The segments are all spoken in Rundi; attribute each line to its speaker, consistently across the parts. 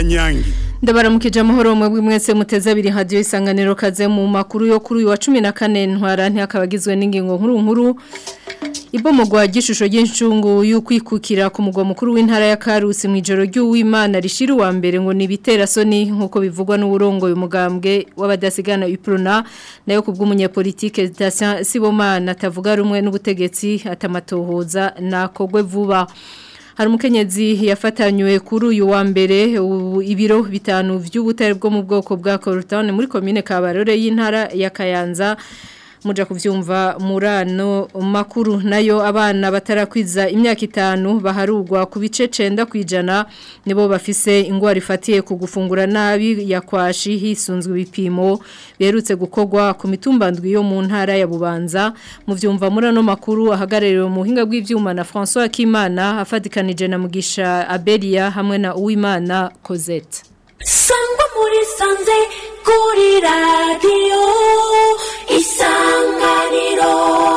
Speaker 1: kanyange
Speaker 2: ndabaramukije amahoro mwebwe mwese muteze abiri hadiyo isanganiro kaze mu makuru yo kuri uyu wa cumi na kane ntwara ntihakabagizwe n'ingingo nkuru nkuru ibomogwa ry'ishusho ry'incungu y'ukwikukira ku mugwa mukuru w'intara ya Karusi mu ijoro ry'uwimana rishira uwa mbere ngo ni biterasoni nk'uko bivugwa n'uburongo umugambwe w'abadasigana iprona nayo kubw'umunyapolitike Station Sibomana atavuga rumwe n'ubutegetsi atamatohoza nakogwe vuba hari umukenyezi yafatanywe kuri uyu wa mbere ibiro bitanu by'ubutare bwo mu bwoko bwa Cortone muri commune Kabarore y'intara ya Kayanza muja kuvyumva murano makuru nayo abana batarakwiza imyaka itanu baharugwa ku bice 9 kwijana nibo bafise ingwara ifatiye ku gufungura nabi ya kwashi hisunzwe ibipimo berutse gukogwa ku mitumbandwi yo mu ntara ya Bubanza mu vyumva murano makuru ahagarariwe mu hinga bw'ivyuma na François Kimana afadikanije na Mugisha Abelia hamwe na Uwimana Cosette
Speaker 3: sangwa muri sanze kuri radiyo isanganiro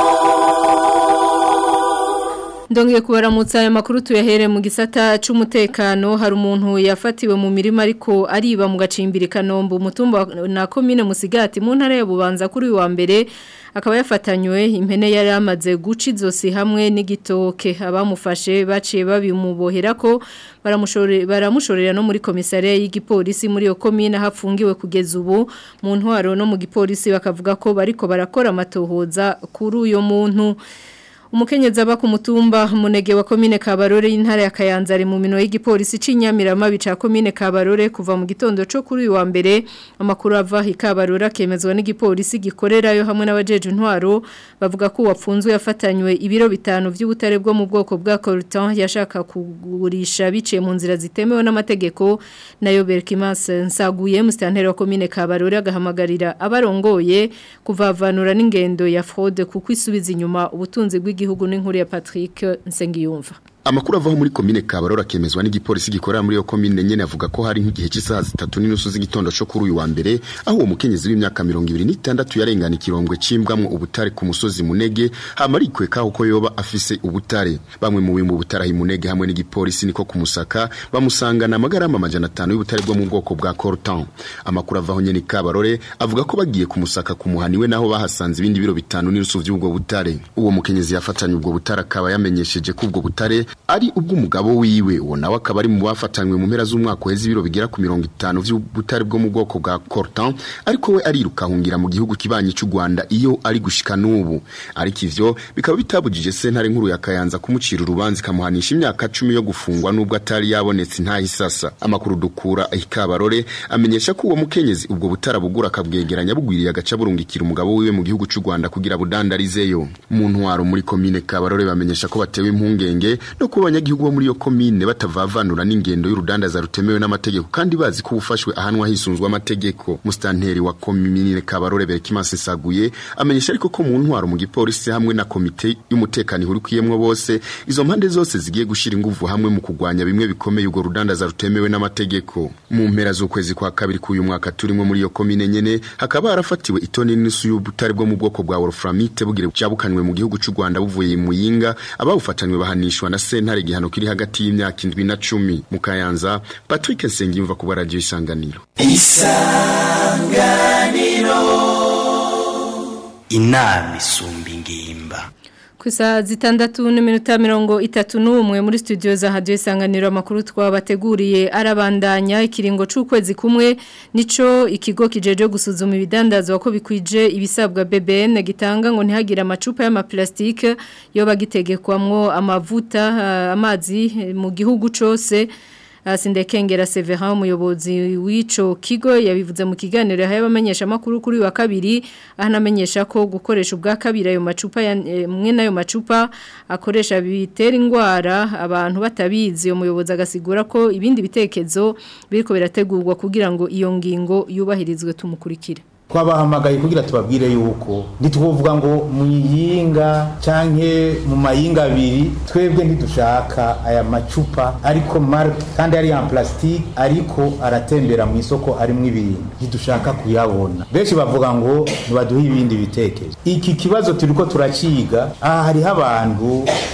Speaker 2: Ndongeye kubaramutsa aya makuru tuyahere mu gisata c'umutekano hari umuntu yafatiwe mu mirima ariko ariba mu gacimbiri kanombe umutumba na commune Musigati mu ntara ya Bubanza kuri wa mbere akaba yafatanywe impene yari amaze guca izosi hamwe n'igitoke abamufashe baciye babimubohera ko baramushorera no muri komisariya y'igipolisi muri iyo komine hafungiwe kugeza ubu mu ntwaro no mu gipolisi bakavuga ko bariko barakora amatohoza kuri uyo muntu umukenyezi aba ku mutumba munege wa komine Kabarore y'intara ya Kayanza ari mu mino y'igipolisi c'inyamirama bica komine Kabarore kuva mu gitondo cyo kuri uyu wa mbere amakuru ava hi Kabarore akemezwa n'igipolisi gikorerayo hamwe n'abajeje intwaro bavuga ko wapfunzwe yafatanywe ibiro bitanu by'ubutare bwo mu bwoko bwa Coltan yashaka kugurisha biciye mu nzira zitemewe n'amategeko nayo Berkimas nsaguye mustanteri wa komine Kabarore agahamagarira abarongoye kuvavanura n'ingendo ya fraude kuko isubiza inyuma ubutunzi bw'i igihugu n'inkuru ya Patrick Nsengiyumva
Speaker 4: Amakuru avaho muri komine Kabarora kemezwa n'igipolisi gikorera muri yo komine nyene avuga ko hari nk'igihe cy'isaha zitatu n'inusu z'igitondo cyo kuri uyu wa mbere aho uwo mukenyezi w'imyaka 26 yarengana ikirongwe cimbwamwo ubutare ku musozi Munege hamarikwe kaho ko yoba afise ubutare bamwe mu bimwe ubutare Munege hamwe n'igipolisi niko kumusaka bamusangana amagarama amajana 5 y'ubutare bwo mu bwoko bwa Cortan amakuru avaho nyene Kabarore avuga ko bagiye kumusaka kumuhaniwe naho bahasanze ibindi biro bitanu n'inusu by'ubwo butare uwo mukenyezi yafatanye ubwo butare akaba yamenyesheje ko ubwo butare ari ubw'umugabo wiwe uwo nawe akaba ari mu bafatanywe mu mpera z'umwaka uheze ibiro bigera ku mirongo itanu by'ubutare bwo mu bwoko bwa Cortan ariko we ariruka ahungira mu gihugu kibanyi cy'u Rwanda iyo ari gushika n'ubu ariko ivyo bikaba bitabujije sentare nkuru ya Kayanza kumucira urubanza ikamuhanisha imyaka 10 yo gufungwa nubwo atari yabonetse nta hisasa amakuru dukura ikabarore amenyesha ko uwo mukenyezi ubwo butara bugura akabwegeranya bugwiriye agaca burungikira umugabo wiwe mu gihugu cy'u Rwanda kugira budandarizeyo mu ntwaro muri komine Kabarore bamenyesha ko batewe impungenge no kuba abanyagihugu bo muri iyo komine batavavanura n'ingendo y'urudandaza rutemewe n'amategeko kandi bazi ko ubufashwe ahanwa hisunzwe amategeko mustanteri wa komine Kabarore Berkimanse Saguye amenyesha ariko ko mu ntwaro mu gipolisi hamwe na komite y'umutekano ihurikiyemwe bose izo mpande zose zigiye gushira ingufu hamwe mu kugwanya bimwe bikomeye ubwo rudandaza rutemewe n'amategeko mu mpera z'ukwezi kwa kabiri k'uyu mwaka turimo muri iyo komine nyene hakaba harafatiwe itoni n'inusu y'ubutare bwo mu bwoko bwa wolframite bugire cyabukanywe mu gihugu cy'u Rwanda buvuye mu yinga abawufatanywe bahanishwa na sentare gihano kiri hagati y'imyaka indwi na cumi mu Kayanza Patrick Nsengiyumva ku radio isanganiro
Speaker 5: isanganiro inama isumba ingimba
Speaker 2: Kusa zitandatu n'iminota mirongo itatu n'umwe muri studio za radio isanganiro amakuru twabateguriye arabandanya ikiringo c'ukwezi kumwe nico ikigo kijeje gusuzuma ibidandazwa ko bikwije ibisabwa BBN gitanga ngo ntihagire amacupa y'amaplastike yo bagitegekwamwo amavuta uh, amazi mu gihugu cose Sindekengera Severin umuyobozi w'ico kigo yabivuze mu kiganiro yahaye abamenyesha makuru kuri wa kabiri ahanamenyesha ko gukoresha ubwa kabiri ayo macupa mwe nayo macupa akoresha bitera ingwara abantu batabizi umuyobozi agasigura ko ibindi bitekezo biriko birategurwa kugira ngo iyo ngingo yubahirizwe tumukurikire
Speaker 6: twabahamagaye kugira tubabwire yuko ntitwuvuga ngo mu yinga canke mu mayinga abiri twebwe ntidushaka aya macupa ariko marke kandi ari ya plastique ariko aratembera mu isoko arimo ibintu ntidushaka kuyabona benshi bavuga ngo ntibaduhe ibindi bitekerezo iki kibazo turiko turaciga aha hariho abantu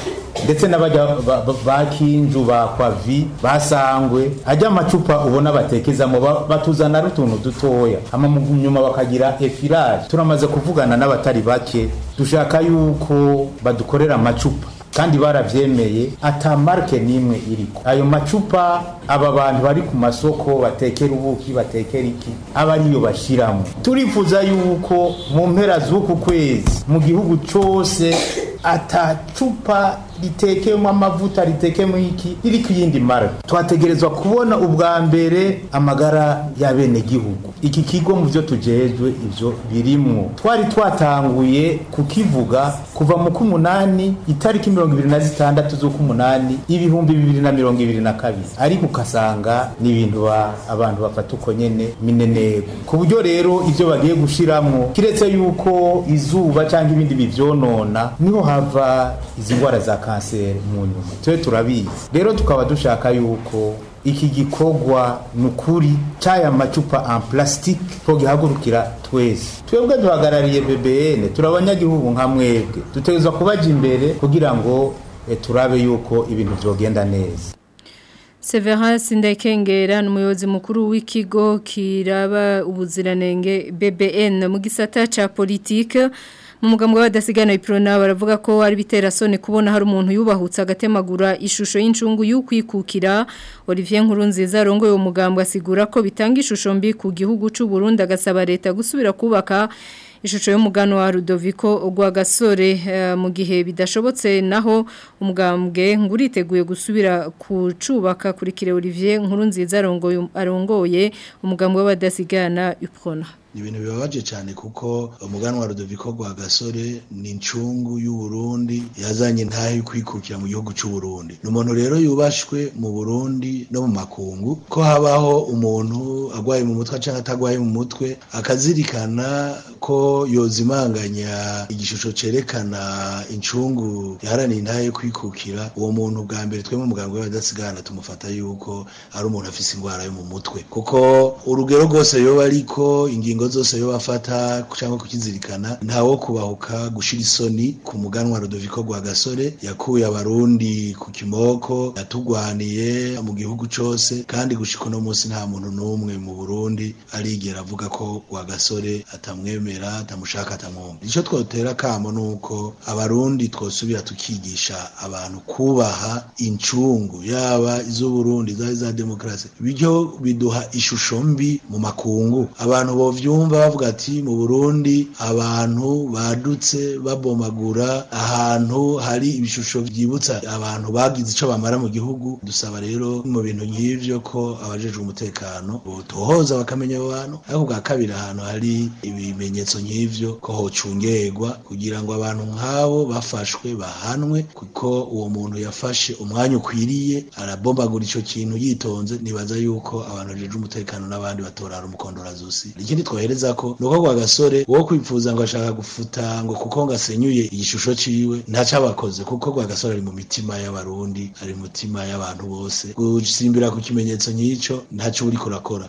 Speaker 6: ndetse n'abajya ba- ba- ba kinju ba kwavi basangwe ajya amacupa ubona batekezamo ba- batuzana ari utuntu dutoya hama mu nyuma bakagira efirage turamaze kuvugana n'abatari bake dushaka yuko badukorera amacupa kandi baravyemeye ata marke nimwe iriko ayo macupa aba bantu bari ku masoko batekera ubuki batekera iki aba ariyo bashiramo turifuza yuko mu mpera z'uku kwezi mu gihugu cose ata cupa ritekeyemo amavuta ritekeyemo iki riri ku yindi mara twategerezwa kubona ubwa mbere amagara y'abenegihugu iki kigo mu byo tujejwe ibyo birimwo twari twatanguye kukivuga kuva mu k'umunani itariki mirongo ibiri na zitandatu z'uk'umunani ibihumbi bibiri na mirongo ibiri na kabiri ariko ukasanga ni ibintu ba- abantu bafata uko nyene minenego ku buryo rero ivyo bagiye gushiramwo kiretse yuko izuba cyangwa ibindi bivyonona niho hava izi ndwara za kanseri mu nyuma tube turabizi rero tukaba dushaka yuko iki gikorwa ni ukuri cy'aya macupa en plastique twogihagurukira twese twebwe duhagarariye bbn turi abanyagihugu nka mwebwe dutegerezwa kubaja imbere kugira ngo eh, turabe yuko ibintu vyogenda neza
Speaker 2: Severance Ndekengera ni umuyobozi mukuru w'ikigo kiraba ubuziranenge BBN mu gisata ca politique mu mugambwe w'abadasigana iprona baravuga ko ari bitera sone kubona hari umuntu yubahutse agatemagura ishusho y'incungu y'ukwikukira Olivier Nkurunziza rongo uwo mugambwe asigura ko bitanga ishusho mbi ku gihugu c'u Burundi agasaba leta gusubira kubaka ishusho y'umugano wa Rudoviko ogwa gasore eh, mu gihe bidashobotse naho umugambwe nguriteguye gusubira kucubaka kuri kire Olivier Nkurunziza arongoye arongoye umugambwe w'abadasigana uprona
Speaker 5: ni ibintu bibabaje cyane kuko umuganwa wa Rudoviko rwa gasore ni incungu y'u Burundi yazanye ntahe kwikukira mu gihugu cy'u Burundi ni umuntu rero yubashwe mu Burundi no mu makungu ko habaho umuntu agwaye mu mutwe cyangwa atagwaye mu mutwe akazirikana ko yozimanganya igishusho cerekana incungu yaharaniye intahe kwikukira uwo muntu bwa mbere twe mu muganga w'abadasigana tumufata yuko ari umuntu afise indwara yo mu mutwe kuko urugero rwose yoba ariko ingingo zose yoba afata cyangwa kukizirikana ntawo kubahuka gushira isoni ku muganwa Rudoviko rwa gasore yakuye abarundi ku kimoko yatugwaniye mu gihugu cose kandi gushika uno munsi nta muntu n'umwe mu Burundi arigera avuga ko rwa gasore atamwemera atamushaka atamwumva icyo twotera kamo nuko abarundi twosubira tukigisha abantu kubaha incungu yaba iz'uburundi zari za demokarasi bityo biduha ishusho mbi mu makungu abantu bovyumva bavuga ati mu burundi abantu badutse babomagura ahantu hari ibishusho byibutsa abantu bagize ico bamara mu gihugu dusaba rero mu bintu nk'ivyo ko abajejwe umutekano botohoza bakamenya abo bantu ariko bwa kabiri ahantu hari ibimenyetso nk'ivyo ko hocungerwa kugira ngo abantu nk'abo bafashwe bahanwe kuko uwo muntu yafashe umwanya ukwiriye arabombagura ico kintu yitonze nibaza yuko abantu bajejwe umutekano n'abandi batorara umukondorazosi ikindi twohereza ko nuko kwa gasore wo kwipfuza ngo ashaka gufuta ngo kuko ngo asenyuye igishusho ciwe ntaco abakoze kuko kwa gasore ari mu mitima y'abarundi ari mu mitima y'abantu bose gusimbira ku kimenyetso nk'ico ntaco uriko urakora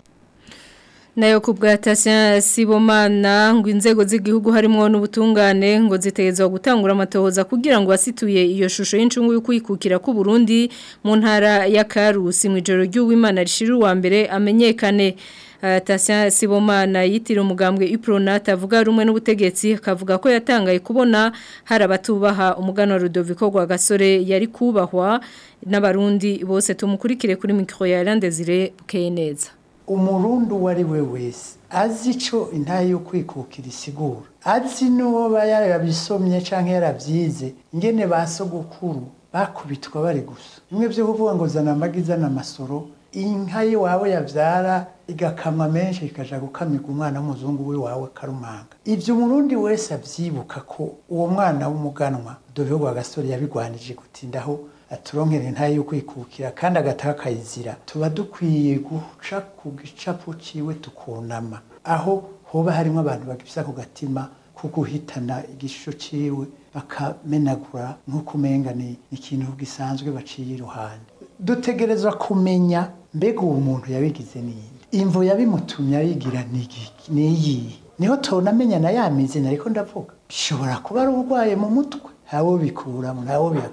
Speaker 2: nayo ku bwa Tasya Sibomana ngo inzego z'igihugu harimo n'ubutungane ngo zitezwa gutangura amatohoza kugira ngo wasituye iyo shusho y'incungu y'ukwikukira ku Burundi mu ntara ya Karusi mu ijoro ry'uwimana rishira uwa mbere amenyekane Uh, Tasya Sibomana yitira umugambwe Ipronat avuga rumwe n'ubutegetsi akavuga ko yatangaye kubona hari abatubaha umugano wa Rudoviko rwa gasore yari kubahwa n'abarundi bose tumukurikire kuri micro ya Landezire Keneza
Speaker 1: umurundi uwo ari we wese azi icyo intahe yo kwikukira isigura azi n'uwo yarabisomye cyangwa yarabyize ingene ba sogokuru bakubitwa bari gusa bimwe byo kuvuga ngo zana amagi zana amasoro inka y'iwawe yabyara igakamwa menshi ikaja gukamirwa umwana w'umuzungu w'iwawe karumanga ibyo umurundi wese abyibuka ko uwo mwana w'umuganwa dove wa gasore yabigwanije gutindaho aturonkere ntayo yo kwikukira kandi agataha akayizira tuba dukwiye guca ku gicapu ciwe tukunama aho hoba harimo abantu bagifisa ku gatima ko guhitana igishusho ciwe bakamenagura nk'uko umenga ni ikintu gisanzwe baciye iruhande dutegerezwa kumenya mbega uwo muntu yabigize ninde imvo yabimutumye ayigira niyihe niho tunamenya na ya mizina ariko ndavuga bishobora kuba ari urwaye mu mutwe ntawo bikuramo ntawo bihakana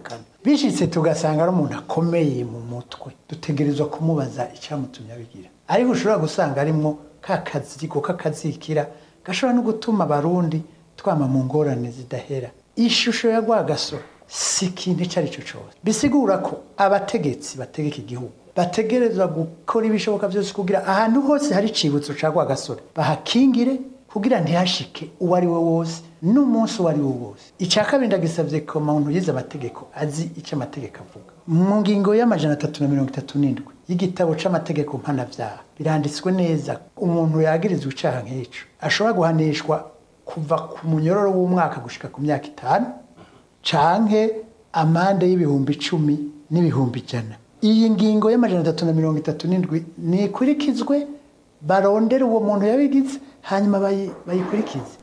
Speaker 1: bishitse tugasanga ari umuntu akomeye mu mutwe dutegerezwa kumubaza icyamutumye abigira ariko ushobora gusanga arimwo ka kazigo k'akazikira gashobora no gutuma abarundi twama mu ngorane zidahera ishusho ya rwagasoro si ikintu icyo ari cyo cyose bisigura ko abategetsi bategeka igihugu bategerezwa gukora ibishoboka byose kugira ahantu hose hari icibutso cya rwagasore bahakingire kugira ntihashike uwo ari we wose n'umunsi uwo ari wo wose icya kabiri ndagisabye ko umuntu yize amategeko azi icyo amategeko avuga mu ngingo y'amajana atatu na mirongo itatu n'indwi y'igitabo c'amategeko mpanavyaha biranditswe neza umuntu yagirizwa icaha nk'ico ashobora guhanishwa kuva ku munyororo w'umwaka gushika ku myaka itanu canke amande y'ibihumbi icumi n'ibihumbi ijana iyi ngingo y'amajana atatu na mirongo itatu n'indwi nikurikizwe barondere uwo muntu yabigize hanyuma bayi- bayikurikize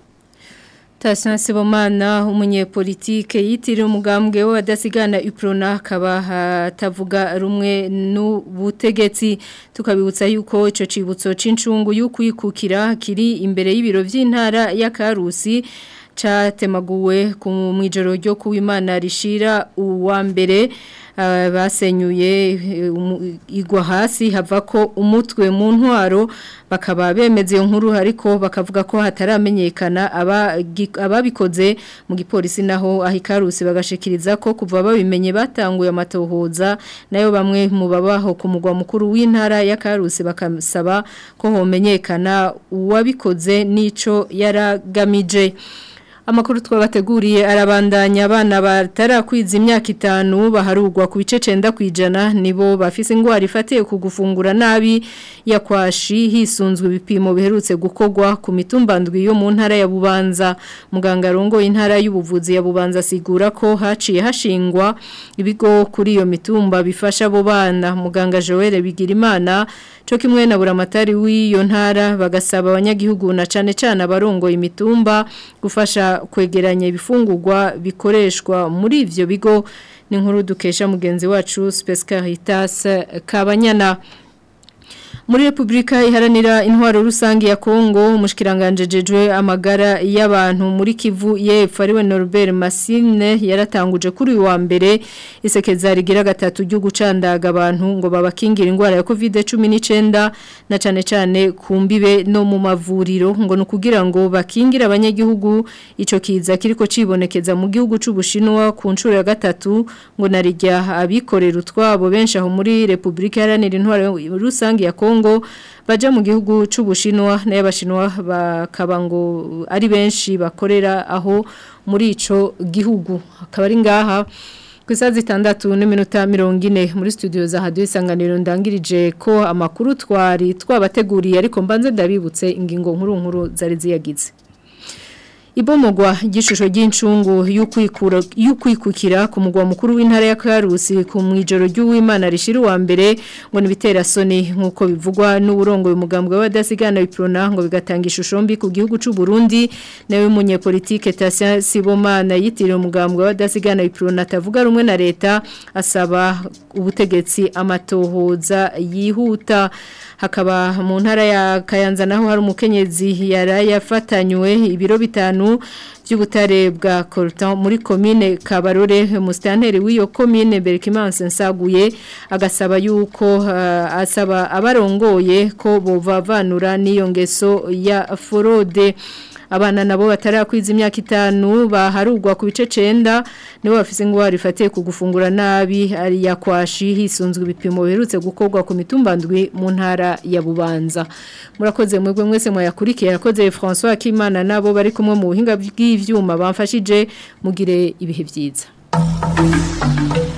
Speaker 2: Tasha Sibomana umunyepolitike yitiriwe umugambwe w'abadasigana Uprona akaba atavuga rumwe n'ubutegetsi tukabibutsa yuko ico cibutso c'incungu y'ukwikukira kiri imbere y'ibiro vy'intara ya Karusi catemaguwe ku mwijoro ryo kuwimana rishira uwa mbere ah, basenyuye eh, umu- igwa hasi hava ko umutwe mu ntwaro bakaba bemeze iyo nkuru ariko bakavuga ko hataramenyekana abagi- ababikoze mu gipolisi naho ahikarusi bagashikiriza ko kuva babimenye batanguye amatohoza nayo bamwe mu babaho ku mugwa mukuru w'intara ya Karusi bakasaba ko homenyekana uwabikoze nico yaragamije Amakuru twabateguriye arabandanya abana batarakwiza imyaka itanu baharugwa ku bice 9 kwijana nibo bafise ingwara ifatiye ku gufungura nabi yakwashi hisunzwe ibipimo biherutse gukogwa ku mitumbandwi yo mu ntara ya Bubanza muganga rongo intara y'ubuvuzi ya Bubanza sigura ko haciye hashingwa ibigo kuri iyo mitumba bifasha abo bana muganga Joel Bigirimana cyo kimwe na buramatari w'iyo ntara bagasaba abanyagihugu na cane cane abarongoye imitumba gufasha kwegeranya ibifungurwa bikoreshwa muri ivyo bigo ni nkuru dukesha mugenzi wacu Space Caritas Kabanyana muri Republika iharanira intwaro rusange ya Kongo umushikiranganje jejwe amagara y'abantu muri Kivu yepfo ariwe Norbert Masine yaratanguje kuri uyu wa mbere isekeza rigira gatatu ryo gucandaga abantu ngo babakingira ingwara ya COVID-19 na cane cane kumbibe no mu mavuriro ngo nukugira ngo bakingira abanyagihugu ico kiza kiriko cibonekeza mu gihugu c'ubushinwa ku ncuro ya gatatu ngo narijya abikorera utwabo benshi aho muri Republika iharanira intwaro rusange ya Kongo baja mu gihugu c'ubushinwa n'abashinwa bakaba ngo ari benshi bakorera aho muri ico gihugu akaba ari ngaha ku isaha zitandatu n'iminota mirongo ine muri studio za hadiyo isanganiro ndangirije ko amakuru twari twabateguriye ariko mbanze ndabibutse ingingo nkuru nkuru zari ziyagize Ibomogwa igishusho ry'incungu y'ukwikura y'ukwikukira ku mugwa mukuru w'intara ya Karusi ku mwijoro ry'uwimana rishira wa mbere ngo nibitera soni nkuko bivugwa n'uburongo y'umugambwe w'abadasigana biprona ngo bigatanga ishusho mbi ku gihugu c'u Burundi nawe munyepolitike Tasia Sibomana yitiriwe umugambwe w'abadasigana biprona atavuga rumwe na leta asaba ubutegetsi amatohoza yihuta hakaba mu ntara ya Kayanza naho hari umukenyezi yarayafatanywe ibiro bitanu by'ubutare bwa Coltan muri commune Kabarore mustanteri w'iyo commune Berkimanse nsaguye agasaba yuko uh, asaba abarongoye ko bovavanura n'iyo ngeso ya forode abana nabo batarakwiza imyaka itanu baharugwa ku bice 9 nibo bafise ingwara ifatiye ku gufungura nabi ari yakwashi hisunzwe ibipimo biherutse gukorwa ku mitumbandwi mu ntara ya Bubanza murakoze mwebwe mwese mwayakurikiye yakoze François Kimana nabo bari kumwe mu buhinga bw'ivyuma bamfashije mugire ibihe byiza